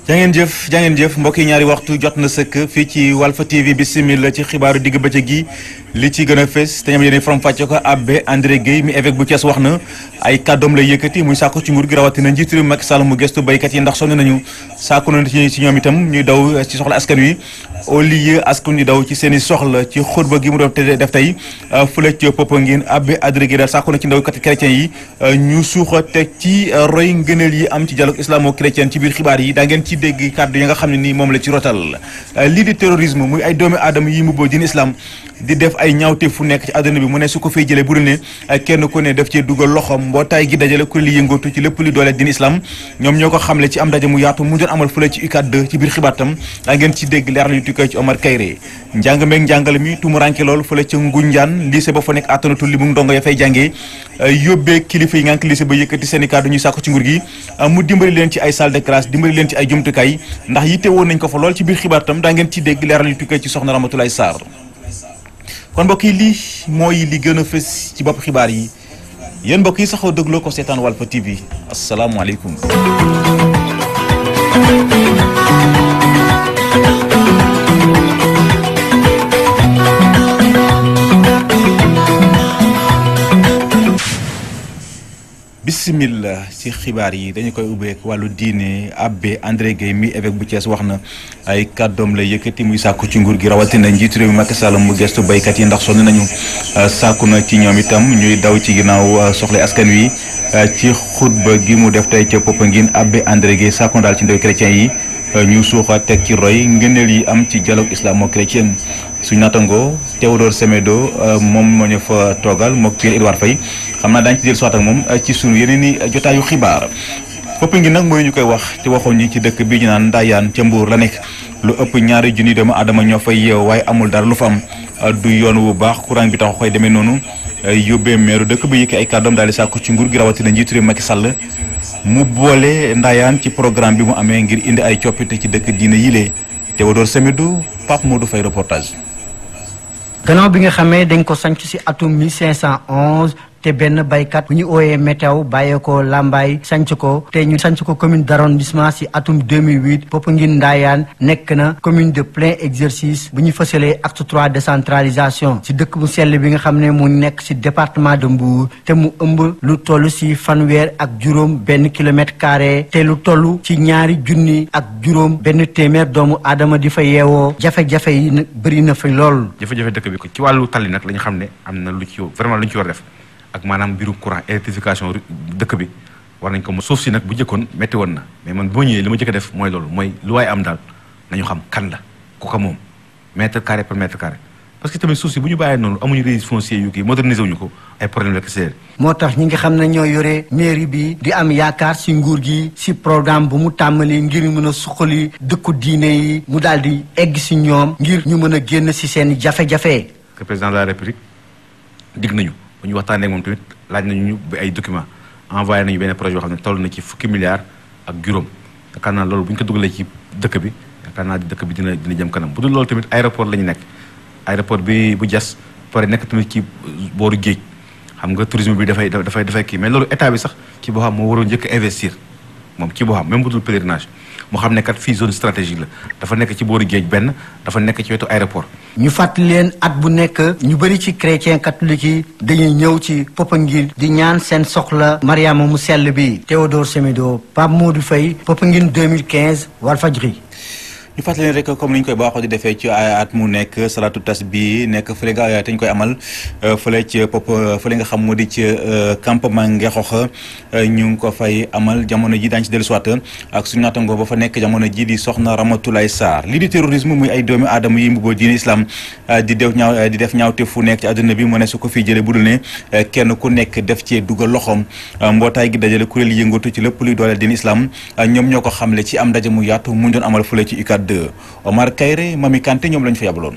jangeen jëf jangeen jëf mbokk yi ñaari waxtu jot na sëkk fii ci Walfa TV bisimila ci xibaaru digg bëccëg gi li ci gën a fës te ñoom yéen faram fàcce ko abbé André Guèye mi évêque bu Thiès wax na ay kàddoom lay yëkkati muy sàkku ci nguur gi rawatina njiitu réew Macky Sall mu gestu béykat yi ndax sonn nañu sàkku na ci ci ñoom itam ñuy daw ci soxla askan wi au lieu askan wi daw ci seen i soxla ci xutba gi mu doon def tey fële ci Popenguine abbé André Guèye daal sàkku na ci ndaw kat chrétien yi ñu suuxa teg ci roy ngëneel yi am ci dialogue islamo-chrétien ci biir xibaar yi daa ngeen ci dégg kàddu yi nga xam ne nii moom la ci rotal lii di terrorisme muy ay doomi aadama yi mu boo diin islam di def ay ñaawte fu nekk ci àdduna bi mu ne su ko fay jëlee bu dul ne kenn ku ne def cee dugal loxoom mbootaay gi dajale kuréel yi yëngatu ci lépp li doole diin islam ñoom ñoo ko xamle ci am ndaje mu yaatu mu doon amal fële ci UCAD 2 ci biir xibaatam daa ngeen ci dégg leeral yu tukkee ci Omar Kayre njàng meeg njàngale mi tumuranke lool fële ca Ngunjaan lycée ba fa nekk attanatul li mu ndongo ya fay jàngee yóbbee kilifa yi ngànk lycée ba yëkkati seen i kàddu ñuy sàkku ci nguur gi mu dimbali leen ci ay salle de classe dimbali leen ci ay jumtukaay ndax yitte woon nañ ko fa lool ci biir xibaatam daa ngeen ci dégg leeral yu tukkee ci soxna Ramatoulaye Sarr kon mbokk yi lii mooy li gën a fës ci bopp xibaar yi yéen mbokk yi saxoo dégloo ko seetaan Walfa TV asalaamualeykum. bismillah ci xibaar yi dañu koy ubbeek wàllu diine abbé André Guèye mi évêque bu Thiès wax na ay kàddoom la yëkkati muy sàkku ci nguur gi rawatina njiitu réew mi Macky Sall mu gestu béykat yi ndax sonn nañu sàkku na ci ñoom itam ñuy daw ci ginnaaw soxla askan wi ci xutba gi mu def tey ca Popenguine abbé André Guèye sàkku daal ci ndaw chrétien yi ñu suuxa teg ci roy ngëneel yi am ci dialogue islamo-chrétien suñu nattangoo Théodore Semedo moom moo ñu fa toogal mook Pierre Edouard Faye xam naa daañu ci jël soit ak moom ci sunu yeneen i jotaayu xibaar Popenguine nag mooy ñu koy wax te waxoon ñi ci dëkk bi ñu naan Ndayane ca Mbuur la nekk lu ëpp ñaari junni doomu aadama ñoo fay yeew waaye amul dara lu fa am du yoon wu baax courant bi tax koy demee noonu yóbbee meeru dëkk bi yëkki ay kàddoom daal di sàkku ci nguur gi rawatina njiitu réew Macky Sall mu boole Ndayane ci programme bi mu amee ngir indi ay coppite ci dëkk diine yile Théodore Semedo Pape Modou Faye reportage. gannaaw bi nga xamee dañ ko sanc ci atum 1511 te benn baykat bu ñu ooyee météo bàyyeekoo Lambaay sanc ko te ñu sanc ko commune d'arrondissement ci atum 2008 Popenguine Ndayane nekk na commune de plein exercice bu ñu fësalee acte 3 décentralisation ci dëkk bu sell bi nga xam ne mu nekk ci département de Mbour te mu ëmb lu toll ci fanweer ak juróom benn kilomètre carré te lu toll ci ñaari junni ak juróom benn téeméer doomu aadama di fa yeewoo jafe-jafe yi nag bëri na fa lool. jafe-jafe dëkk bi ci wàllu tali nag la ñu xam ne am na lu ci vraiment lu ñu ci war a def. ak maanaam mbirum courant électrification dëkk bi war nañ ko mo suuf si nag bu njëkkoon métti woon na mais man bu ma ñëwee li ma jëkk a def mooy loolu mooy lu waaye am daal nañu xam kan la ku ko moom mètre carré par mètre carré parce que tamit suuf si bu ñu bàyyee noonu amuñu registre foncier yu kii moderniser wuñu ko ay problème la kese moo tax ñi nga xam ne ñoo yore mairie bi di am yaakaar ci nguur gi ci programme bu mu tàmmali ngir mën a suqali dëkku diine yi mu daal di egg ci ñoom ngir ñu mën a génn ci seen jafe-jafe. que président de la république dig nañu. bu ñu waxtaanee ak moom tamit laaj nañu ñu ay documents envoyé nañu benn projet yoo xam ne toll na ci fukki milliards ak juróom yaakaar naa loolu bu ñu ko dugalee ci dëkk bi yaakaar naa dëkk bi dina dina jëm kanam bu dul loolu tamit aéroport la ñu nekk aéroport bi bu jas pare nekk tamit ci booru géej xam nga tourisme bi dafay dafay dafay kii mais loolu état bi sax ci boo xam moo waroon njëkk investir moom ci boo xam même bu dul pèlerinage moo xam ne kat fii zone stratégique la dafa nekk ci booru géej benn dafa nekk ci wetu aéroport ñu fàttali leen at bu nekk ñu bëri ci chrétien catholique yi dañuy ñëw ci Popenguine di ñaan seen soxla Mariama mu sell bi Théodore Semedo Pape Modou Faye Popenguine 2015 Walfadjri ñu fàttali leen rek comme ni ñu koy baaxoo di defee ci at mu nekk salatu tas bi nekk fële nga te ñu koy amal fële ci pop fële nga xam moo di ci campement Ngexox ñu ngi ko fay amal jamono ji daañu ci dellusiwaat ak suñu naatangoo ba fa nekk jamono ji di soxna Ramatoulaye Sarr lii di terrorisme muy ay doomi aadama yi mbubboo diine islam di def ñaaw di def ñaawte fu nekk ci àdduna bi mu ne su ko fii jëlee bu dul ne kenn ku nekk def cee dugal loxoom mbootaay gi dajale kuréel yi yëngatu ci lépp luy dooleel diine islam ñoom ñoo ko xamle ci am ndaje mu yaatu mu doon amal fële ci UCAD Omar Kayre Mami Kanté ñoom lañu fa yabaloon.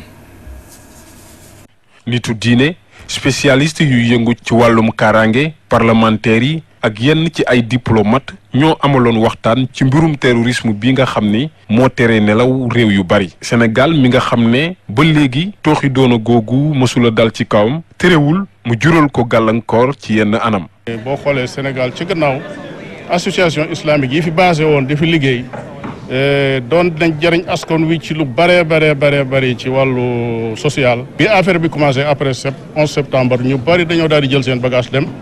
nitu diine spécialiste yu yëngu ci wàllum kaaraange parlementaires yi ak yenn ci ay diplomate ñoo amaloon waxtaan ci mbirum terrorisme bi nga xam ni moo tere nelaw réew yu bari Sénégal mi nga xam ne ba léegi tooxi doona googu mësula dal ci kawam terewul mu jural ko gàllankoor ci yenn anam. boo xoolee Sénégal ci gannaaw association islamique yi fi basé woon di fi liggéey doon nañ jëriñ askan wi ci lu bëree bëree bëree bëri ci wàllu social. bi affaire bi commencé après sept onze septembre ñu bëri dañoo daal di jël seen bagage dem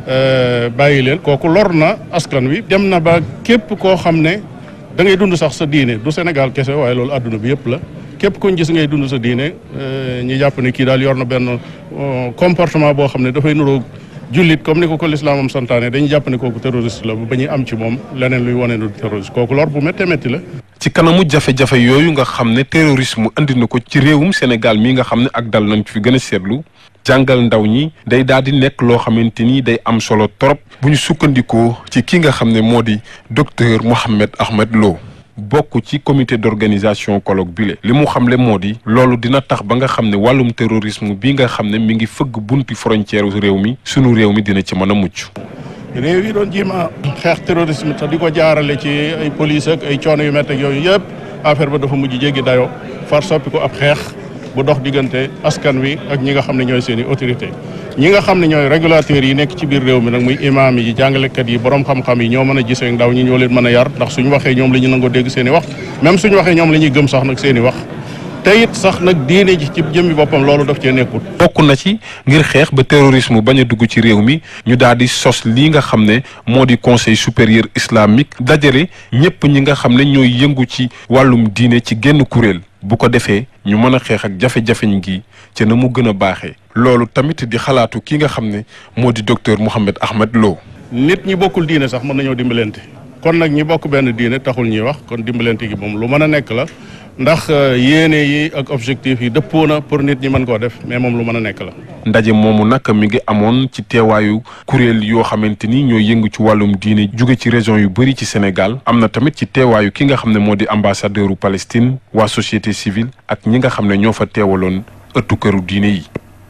bàyyi leen kooku lor na askan wi dem na ba képp koo xam ne da ngay dund sax sa diine du Sénégal kese waaye loolu àdduna bi yëpp la képp kuñ gis ngay dund sa diine ñu jàpp ne kii daal yor na benn comportement boo xam ne dafay nuroo jullit comme ni ko ko lislaamam santaane dañuy jàpp ne kooku terroriste la ba ñuy am ci moom leneen luy wane nu terroriste kooku lor bu méttee métti la. ci kanamu jafe-jafe yooyu nga xam ne terrorisme andi na ko ci réewum Sénégal mii nga xam ne ak dal nañ fi gën a seetlu jàngal ndaw ñi day daal di nekk loo xamante ni day am solo trop bu ñu sukkandikoo ci ki nga xam ne moo di docteur Mohamed Ahmed Lo. bokk ci comité d'organisation colloque bile li mu xamle moo di loolu dina tax ba nga xam ne wàllum terrorisme bi nga xam ne mi ngi fëgg bunti frontière réew mi sunu réew mi dina ci mën a mucc. réew yi doon jiima xeex terrorisme te di ko jaarale ci ay police ak ay coono yu métti ak yooyu yëpp affaire ba dafa mujj jéggi dayoo far soppi ko ab xeex bu dox diggante askan wi ak ñi nga xam ne ñooy seen i autorité ñi nga xam ne ñooy régulateurs yi nekk ci biir réew mi nag muy imaam yi jàngalekat yi borom xam-xam yi ñoo mën a gisee ndaw ñi ñoo leen mën a yar ndax suñu waxee ñoom la ñu nangoo dégg seen i wax même suñu waxee ñoom la ñuy gëm sax nag seen i wax te it sax nag diine ji ci jëmmi boppam loolu daf cee nekkul. bokk na ci ngir xeex ba terrorisme bañ a dugg ci réew mi ñu daal di sos lii nga xam ne moo di conseil supérieur islamique dajale ñëpp ñi nga xam ne ñooy yëngu ci wàllum diine ci genn kuréel bu ko defee ñu mën a xeex ak jafe-jafeñ gi ca na mu gën a baaxee. loolu tamit di xalaatu ki nga xam ne moo di docteur Mohamed Ahmed Lo. nit ñi bokkul diine sax mën nañoo dimbalante kon nag ñi bokk benn diine taxul ñuy wax kon dimbalante gi moom lu mën a nekk la. ndax yéene yi ak objectif yi dëppoo na pour nit ñi mën koo def mais moom lu mën a nekk la. ndaje moomu nag mi ngi amoon ci teewaayu kuréel yoo xamante ni ñoo yëngu ci wàllum diine jóge ci région yu bëri ci Sénégal am na tamit ci teewaayu ki nga xam ne moo di ambassadeur u Palestine waa société civile ak ñi nga xam ne ñoo fa teewaloon ëttu këru diine yi.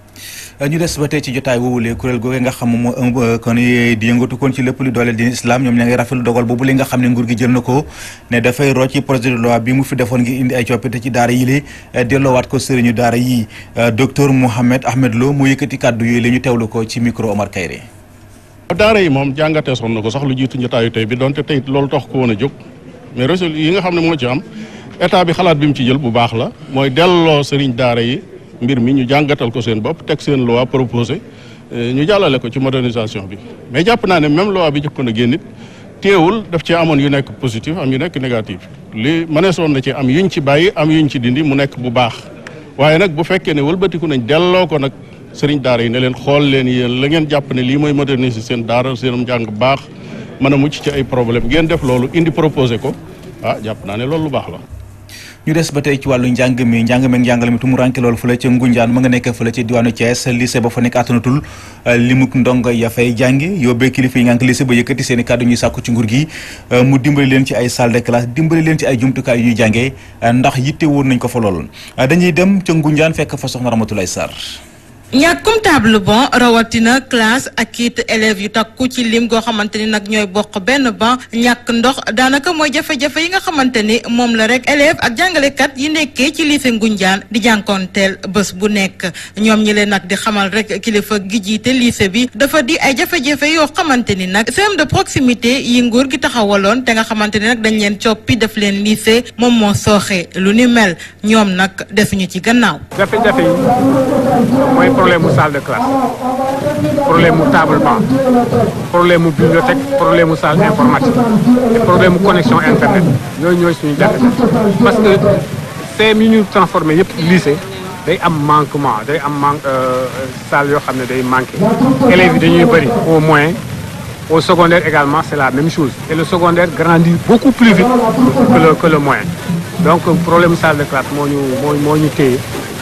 ñu des ba tey ci jotaay woowulee kuréel googu nga xam moo ëmb kon di yëngatu kon ci lépp lu dooleel diine islam ñoom ña ngi rafetlu dogal boobu li nga xam ne nguur gi jël na ko ne dafay rocc ci projet de loi bi mu fi defoon ngir indi ay coppite ci daara yi la delloowaat ko sëriñu daara yi docteur Mohamed Ahmed Lo mu yëkkati kàddu yooyu la ñu teewlu ko ci micro Omar Kayre. daara yi moom jàngatee soon na ko sax lu jiitu jotaayu tey bi donte tey loolu tax ko woon a jóg mais résultat yi nga xam ne moo ci am état bi xalaat bi mu ci jël bu baax la mooy delloo sëriñ daara yi mbir mi ñu jàngatal ko seen bopp teg seen loi proposé ñu jàllale ko ci modernisation bi mais jàpp naa ne même loi bi jëkkoon a génn it teewul daf ci amoon yu nekk positif am yu nekk négatif li mëneesoon na ci am yuñ ci bàyyi am yuñ ci dindi mu nekk bu baax waaye nag bu fekkee ne wëlbatiku nañ delloo ko nag sëriñ daara yi ne leen xool leen yéen la ngeen jàpp ne lii mooy moderniser seen daara seenam njàng baax mën a mucc ci ay problème ngeen def loolu indi proposé ko ah jàpp naa ne loolu lu baax la ñu des ba tey ci wàllu njàng mi njàng mi njàngale mi tumu ranke loolu fële ca Ngunjaan ma nga nekk fële ca diwaanu Thiès lycée ba fa nekk attanatul limuk ndongo ya fay jàngi yóbbee kilifa yi ngànk lycée ba yëkkati seen i kàddu ñuy sàkku ci nguur gi mu dimbali leen ci ay salle de classe dimbali leen ci ay jumtukaay yu ñuy jàngee ndax yitte woon nañ ko fa lool dañuy dem ca Ngunjaan fekk fa soxna Ramatulaay Sarr ñàkkum table bon rawatina classe ak it élèves yu takku ci lim goo xamante ni nag ñooy bokk benn ban ñàkk ndox daanaka mooy jafe-jafe yi nga xamante ni moom la rek élèves ak jàngalekat yi nekkee ci lycée Ngoundiane di jànkoonteel bés bu nekk ñoom ñi leen nag di xamal rek kilifa gi jiite lycée bi dafa di ay jafe-jafe yoo xamante ni nag CEM de proximité yi nguur gi taxawaloon te nga xamante ni nag dañ leen coppi def leen lycée moom moo sooxee lu ni mel ñoom nag defuñu ci gannaaw. jafe-jafe yi mooy problème mu salle de classe problème mu table banc problème mu bibliothèque problème mu salle informatique et problème mu connexion internet yooyu ñooy suñu jafe-jafe parce que CEM yi ñu transformé yëpp lycée day am manquement day am manque salle yoo xam ne day manqué élèves yi dañuy bëri au moyen au secondaire également c'est la même chose et le secondaire grandit beaucoup plus vite que le que le moyen donc problème salle de classe moo ñu moo moo ñu téye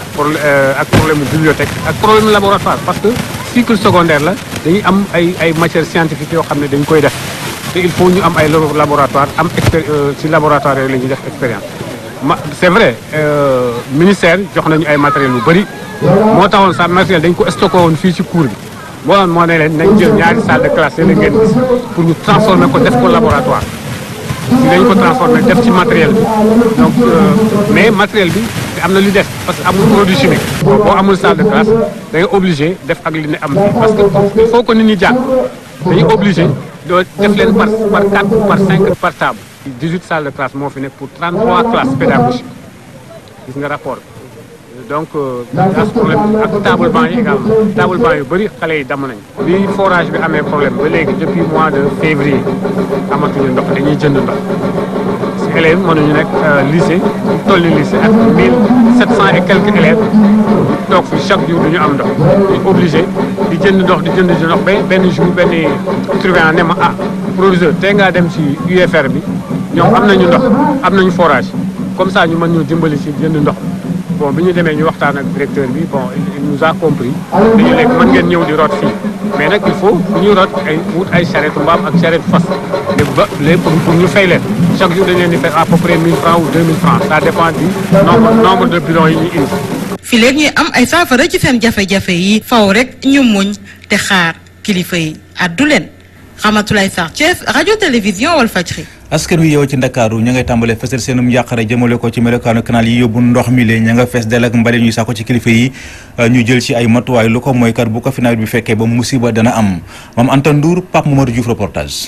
ak problème mu bibliothèque ak problème laboratoire parce que cycle secondaire la dañuy am ay ay matières scientifiques yoo xam ne dañ koy def te il faut ñu am ay laboratoire am expé ci laboratoire yooyu la ñuy def expérience ma c'est vrai ministère jox nañu ay matériel yu bëri moo taxoon sax matériel dañ ko stocké woon fii ci cours bi moo doon moo ne leen nañ jël ñaari salle de classe yéen ngeen gis pour ñu transformer ko def ko laboratoire si dañ ko transformer def ci matériel bi donc mais matériel bi am na lu des parce que amul produit chimique boo amul salle de classe da ngay obligé def ak li ne am fii parce que il faut que nit ñi jàng dañuy obligé doo def leen par par quatre par cinq par table 18 salles de classe moo fi nekk pour 33 classes pédagogiques gis nga rapport bi donc as problème ak table banc yi également table banc yu bëri xale yi damm nañ bi forage bi amee problème ba léegi depuis mois de février amatuñu ndox dañuy jënd ndox si élèves mënuñu nekk lycée toll ni lycée ak mille sept cent et quelques élèves toog fi chaque jour duñu am ndox ñu obligé di jënd ndox di jënd di ndox ba benn jour benn surveillant ne ma ah proviseur tey ngaa dem si UFR bi ñoom am nañu ndox am nañu forage comme ça ñu mën ñu dimbali si jënd ndox bon bi ñu demee ñu waxtaan ak directeur bi bon il nous a compris dañu léegi mën ngeen ñëw di root fii mais nag il faut bu ñuy root ay wut ay charrette mbaam ak charrette fas léegi ba léegi pour pour ñu fay leen chaque jour dañ leen di fay à peu près 1000 francs ou 2000 francs ça dépend du nombre nombre de bidons yi ñu indi. fi léegi ñuy am ay saafara ci seen jafe-jafe yi faw rek ñu muñ te xaar kilifa yi addu leen Ramatoulaye Sarr Thiès rajo télévision Walfadjri askan wi yow ci ndakaaru ña ngay tàmbalee fesal seenum njàqare jëmale ko ci melokaanu canal yi yóbbu ndox mi lee ña nga fees del ak mbali ñuy saako ci kilifa yi ñu jël ci ay matuwaay lu ko mooy kat bu ko fi nawet bi fekkee ba musiba dana am moom Anta Ndour Pape Mamadou Diouf reportage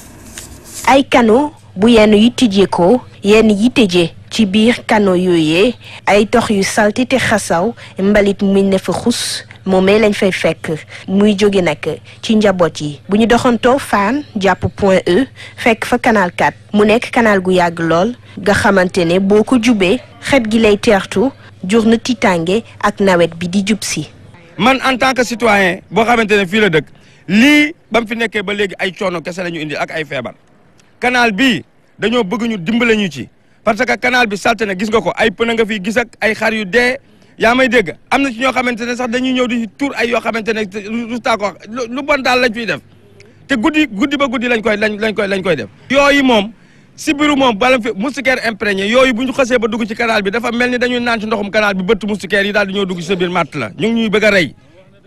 ay kano bu yenn yi tijjee ko yenn yi tëjee ci biir kano yooyee ay tox yu salti te xasaw mbalit muy ne fa xus moomee lañ fay fekk muy jóge nag ci njaboot yi bu ñu doxantoo Fann jàpp Point E fekk fa canal 4 mu nekk canal gu yàgg lool nga xamante ne boo ko jubee xet gi lay teertu jur na tiitaange ak nawet bi di jub si. man en tant que citoyen boo xamante ne fii la dëkk lii ba mu fi nekkee ba léegi ay coono kese la ñu indi ak ay feebar canal bii dañoo bëgg ñu dimbale ñu ci parce que canal bi salte na gis nga ko ay pneu nga fi gis ak ay xar yu dee. yaa may dégg am na ci ñoo xamante ne sax dañuy ñëw di tuur ay yoo xamante ne lu taa ko lu bon daal lañ fiy def te guddi guddi ba guddi lañ koy lañ lañ koy lañ koy def. yooyu moom si biiru moom bala fi moustiquaire imprégné yooyu bu ñu xasee ba dugg ci canal bi dafa mel ni dañuy naan ci ndoxum canal bi bëtt moustiquaire yi daal di ñëw dugg ci sa biir matt la ñu ngi ñuy bëgg a rey.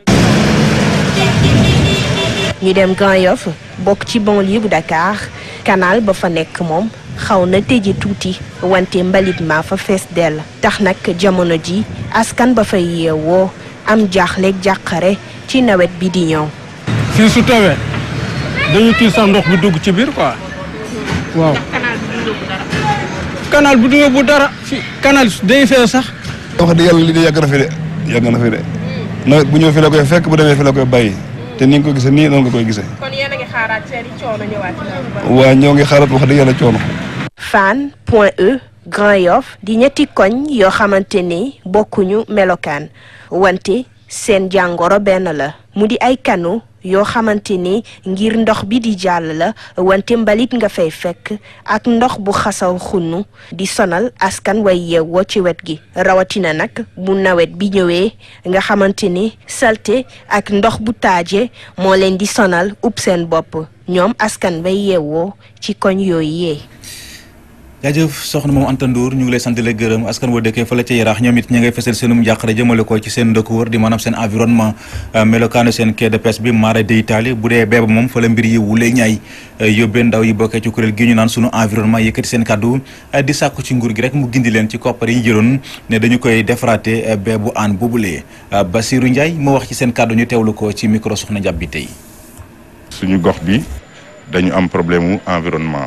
ñu dem Grand Yoff bokk ci banlieue bu Dakar canal ba fa nekk moom. xaw na tëje tuuti wante mbalit ma fa fees dell tax nag jamono ji askan ba fay yeewoo am jaaxleeg jàqare ci nawet bi di ñëw. fii su tawee dañu kii sax ndox bi dugg ci biir quoi waaw. canal bi du yóbbu dara fi canal day fee sax. wax dëgg yàlla li de yàgg na fi de yàgg na fi de nawet bu ñëw fi la koy fekk bu demee fi la koy bàyyi te ni nga ko gisee nii noonu nga koy gisee. kon yéen a ngi xaaraat seen i coono ñëwaat waa ñoo ngi xaaraat wax dëgg yàlla coono. Fann Point E Grand Yoff di ñetti koñ yoo xamante ni bokkuñu melokaan wante seen jàngoro benn la mu di ay kanu yoo xamante ni ngir ndox bi di jàll la wante mbalit nga fay fekk ak ndox bu xasaw xunnu di sonal askan way yeewoo ci wet gi rawatina nag bu nawet bi ñëwee nga xamante ni salte ak ndox bu taaje moo leen di sonal ub seen bopp ñoom askan way yeewoo ci koñ yooyu yee jaajëf soxna moom Anta Ndour ñu ngi lay sant di la gërëm askan woo dëkkee fële ca Yaraax ñoom it ñi ngay fesal seenum njàqare jëmale ko ci seen dëkk wër di maanaam seen environnement melokaanu seen quai de pêche bi mara de Italie bu dee beeba moom fa la mbir yi wulee ñaay yóbbee ndaw yi bokkee ci kuréel gi ñu naan sunu environnement yëkkati seen kàddu di sàkku ci nguur gi rek mu gindi leen ci koppar yi ñu jëloon ne dañu koy defaraate beebu aan boobulee Basirou Ndiaye moo wax ci seen kàddu ñu teewlu ko ci micro soxna Ndiab bi tey suñu gox bi dañu am problème mu environnement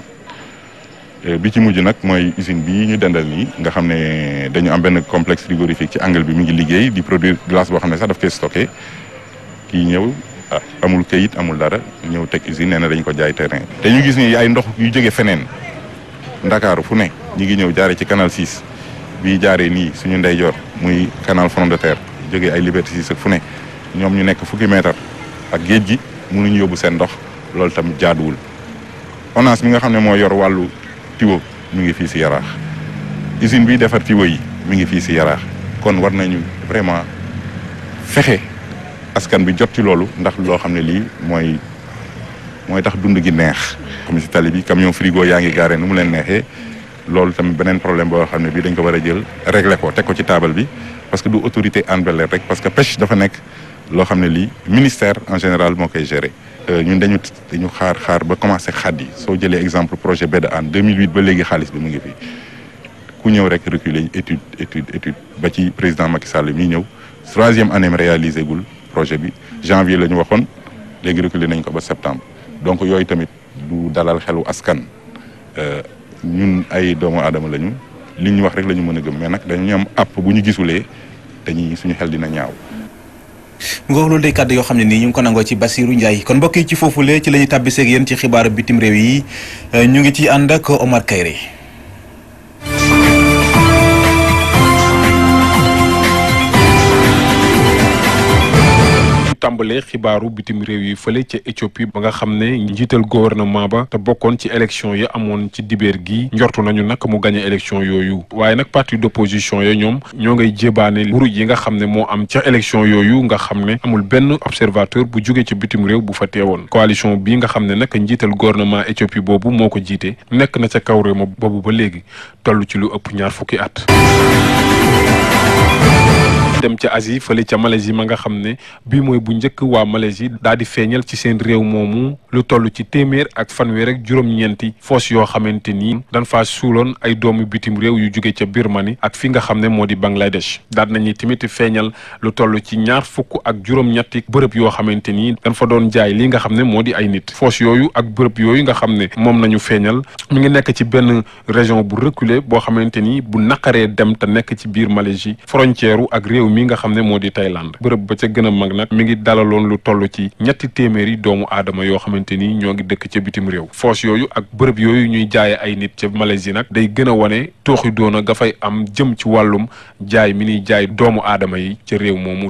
bi ci mujj nag mooy usine bi ñu dendal nii nga xam ne dañu am benn complexe frigorifique ci angle bi mi ngi liggéey di produire glace boo xam ne sax daf koy stocké kii ñëw ah amul kayit amul dara ñëw teg usine nee na dañu ko jaay terrain. te ñu gis ni ay ndox yu jóge feneen ndakaaru fu ne ñu ngi ñëw jaare ci canal 6 bii jaaree nii suñu ndeyjoor muy canal front de terre jógee ay liberté 6 ak fu ne ñoom ñu nekk fukki mètre ak géej gi mënuñu yóbbu seen ndox loolu tam jaaduwul ONAS mi nga xam ne moo yor wàllu. tiwo mi ngi fii si yaraax usine bi defar tiwo yi mi ngi fii si yaraax kon war nañu vraiment fexe askan bi jot ci loolu ndax loo xam ne lii mooy mooy tax dund gi neex comme si tali bi camion frigo yaa ngi gaare nu mu leen neexee loolu tamit beneen problème boo xam ne bii dañ ko war a jël régler ko teg ko ci table bi parce que du autorité Hann Bel-Air rek parce que pêche dafa nekk loo xam ne lii ministère en général moo koy gérer ñun dañu dañu xaar xaar ba commencé xaddi soo jëlee exemple projet baie de Hann 2008 ba léegi xaalis bi mu ngi fi ku ñëw rek reculer étude étude étude ba ci président Macky Sall mi ñëw troisième année mi réalisé gul projet bi janvier la ñu waxoon léegi reculer nañ ko ba septembre donc yooyu tamit du dalal xelu askan ñun ay doomu aadama lañu li ñu wax rek la ñu mën a gëm mais nag dañu am app bu ñu gisulee dañuy suñu xel dina ñaaw. mu nga loolu day kàddu yoo xam ne nii ñu ngi ko nangoo ci Basirou Ndiaye kon mbokk yi ci foofule ci la ñuy tàbbiseeg yéen ci xibaaru bitim réew yi ñu ngi ci ànd ak Omar Kayre. tàmbalee xibaaru bitim réew yi fële ca Éthiopie ba nga xam ne njiital gouvernement ba te bokkoon ci élection yi amoon ci dibeer gi njortu nañu nag mu gagné élection yooyu waaye nag parti d'opposition ya ñoom ñoo ngay jébaane wuruj yi nga xam ne moo am ca élection yooyu nga xam ne amul benn observateur bu jóge ci bitim réew bu fa teewoon coalition bi nga xam ne nag njiital gouvernement Éthiopie boobu moo ko jiite nekk na ca kaw réew ma boobu ba léegi toll ci lu ëpp ñaar fukki at dem ca Asie fële ca Malaisie ma nga xam ne bii mooy bu njëkk waa Malaisie daal di feeñal ci seen réew moomu lu toll ci téeméer ak fanweer ak juróom-ñeenti foos yoo xamante ni dañ faa suuloon ay doomu bitim réew yu jóge ca Birmanie ak fi nga xam ne moo di Bangladesh daal nañu tamit feeñal lu toll ci ñaar fukk ak juróom-ñetti bërëb yoo xamante ni dañ fa doon jaay li nga xam ne moo di ay nit foos yooyu ak bërëb yooyu nga xam ne moom nañu feeñal mu ngi nekk ci benn région bu reculé boo xamante ni bu naqaree dem te nekk ci biir Malaisie frontière ak réew mi nga xam ne moo di Thaïlande bërëb ba ca gën a mag nag mi ngi dalaloon lu toll ci ñetti téeméeri doomu aadama yoo xamante ni ñoo ngi dëkk ca bitim réew foos yooyu ak bërëb yooyu ñuy jaaye ay nit ca Malaisie nag day gën a wane tooxi doona ga fay am jëm ci wàllum jaay mi ñuy jaay doomu aadama yi ca réew moomu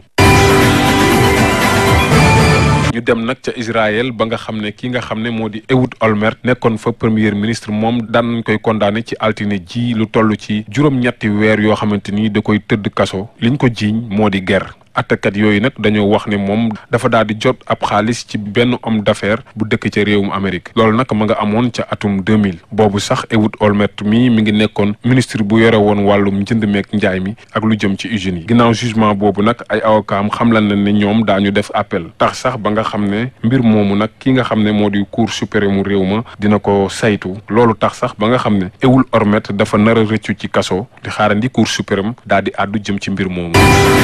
ñu dem nag ca Israël ba nga xam ne ki nga xam ne moo di Ehud Olmert nekkoon fa premier ministre moom daan nañ koy condamné ci altine ji lu toll ci juróom-ñetti weer yoo xamante ni da koy tëdd kaso liñ ko jiiñ moo di guerre attakat yooyu nag dañoo wax ne moom dafa daal di jot ab xaalis ci benn homme d'affaires bu dëkk ca réewum Amérique loolu nag ma nga amoon ca atum 2000 boobu sax Ehud Olmert mi mi ngi nekkoon ministre bu yore woon wàllum njënd meek njaay mi ak lu jëm ci usines yi ginnaaw jugement boobu nag ay avocat am xamlan na ne ñoom daañu def appel tax sax ba nga xam ne mbir moomu nag ki nga xam ne moo di cour suprême mu réew ma dina ko saytu loolu tax sax ba nga xam ne Ehud Olmert dafa nar a rëccu ci kaso di xaarandi cour suprême daal di àddu jëm ci mbir moomu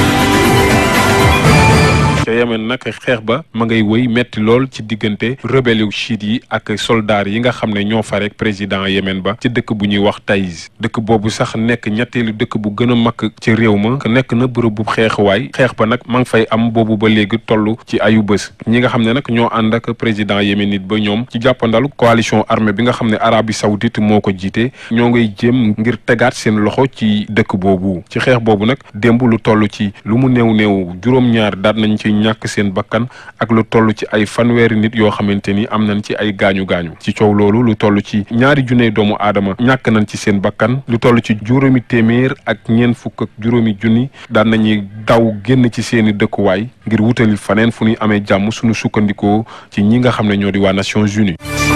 ca Yemen nag xeex ba ma ngay wëy metti lool ci diggante rebelle chiite yi ak soldats yi nga xam ne ñoo fa rek président Yemen ba ci dëkk bu ñuy wax Taïz dëkk boobu sax nekk ñetteelu dëkk bu gën a mag ci réew ma nekk na bërëb bu xeexuwaay xeex ba nag ma ngi fay am boobu ba léegi toll ci ayu bés ñi nga xam ne nag ñoo ànd ak président yéménite ba ñoom ci jàppandalu coalition armée bi nga xam ne Arabie Saoudite moo ko jiite ñoo ngay jéem ngir tegaat seen loxo ci dëkk boobu ci xeex boobu nag démb lu toll ci lu mu néew néew juróom-ñaar daat nañ ci ñàkk seen bakkan ak lu toll ci ay fanweeri nit yoo xamante ni am nañ ci ay gaañu gaañu ci coow loolu lu toll ci ñaari junne doomu aadama ñàkk nañ ci seen bakkan lu toll ci juróomi téeméer ak ñeent fukk ak juróomi junni daan nañuy daw génn ci seeni dëkkuwaay ngir wutali faneen fu ñuy amee jàmm suñu sukkandikoo ci ñi nga xam ne ñoo di waa Nations Unies.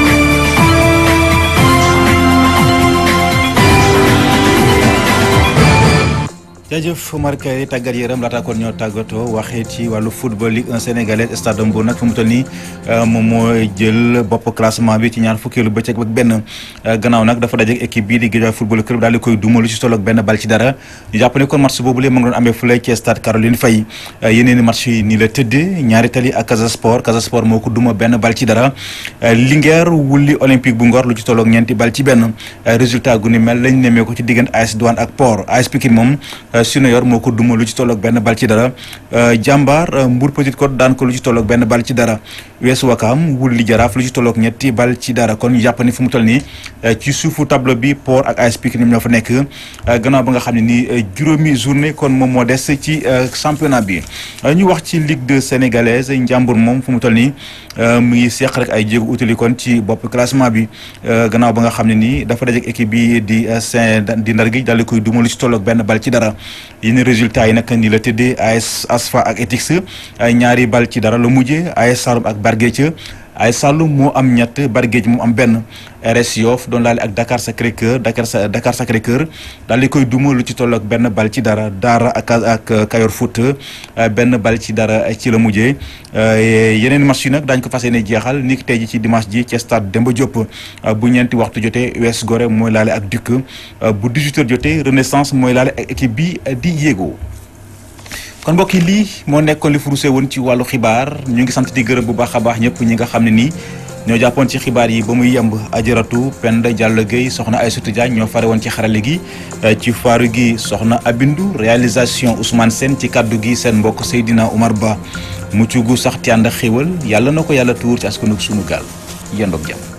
jaajëf Omar Kay tàggat yaram laata kon ñoo tàggatoo waxee ci wàllu football Ligue 1 sénégalaise stade Mbour nag fu mu toll nii moom mooy jël bopp classement bi ci ñaar fukkeelu bëccëg ak benn gannaaw nag dafa dajeek équipe bii di Guédiawaye football club daal di koy duma lu ci tolloog benn bal ci dara ñu jàpp ne kon match boobu léegi ma ngi doon amee fële ci stade Caroline Faye yeneen i match yi nii la tëddee ñaari tali ak Casa Sport Casa Sport moo ko duma benn bal ci dara Linguère wulli Olympique bu Ngor lu ci tolloog ñeenti bal ci benn résultat gu ni mel lañ nemee ko ci diggante AS Douane ak Port AS Pikine moom Sinoyor moo ko duma lu ci tolloog benn bal ci dara jàmbaar Mbour Petite Côte daan ko lu ci tolloog benn bal ci dara Weesu Wakaam wulli Jaraaf lu ci tolloog ñetti bal ci dara kon ñu jàpp ni fu mu toll nii ci suufu tableau bi Port ak AS Pikine ñoom ñoo fa nekk gannaaw ba nga xam ne nii juróomi journée kon moom moo des ci championnat bi ñu wax ci Ligue 2 sénégalaise Njàmbur moom fu mu toll nii mu ngi seq rek ay jéego utali kon ci bopp classement bi gannaaw ba nga xam ne nii dafa dajeek équipe bi di Saint di Ndar gi daal di koy duma lu ci tolloog benn bal ci dara yenn résultats yi nag nii la tëddee AS Asfa ak Etix ñaari bal ci dara la mujjee AS Saloum ak Barguetia AS Saloum moo am ñett Barguetia moo am benn RS Yoff doon laale ak Dakar Sacré-Cœur Dakar Dakar Sacré-Cœur daal di koy duma lu ci toll ak benn bal ci dara Daara ak ak Kayor Foot benn bal ci dara ci la mujjee yeneen match yi nag daañu ko fas yéene jeexal ni ki tey ji ci dimanche ji ci stade Demba Diop bu ñeenti waxtu jotee US Gorée mooy laale ak Duc bu 18h jotee Renaissance mooy laale ak équipe bi di yéego kon mbokk yi lii moo nekkoon li furusee woon ci wàllu xibaar ñu ngi sant di gërëm bu baax a baax ñëpp ñi nga xam ne nii ñoo jàppoon ci xibaar yi ba muy yemb ajaratu Penda Diallo Gueye soxna Aïssatou Diagne ñoo fare woon ci xarale gi ci faaru gi soxna Abindu réalisation Ousmane Sène ci kaddu gi seen mbokk Seydina Oumar Ba mucc gu sax te ànd ak xéwal yàlla na ko yàlla tuur ci askanug sunu gaal yendoog jàmm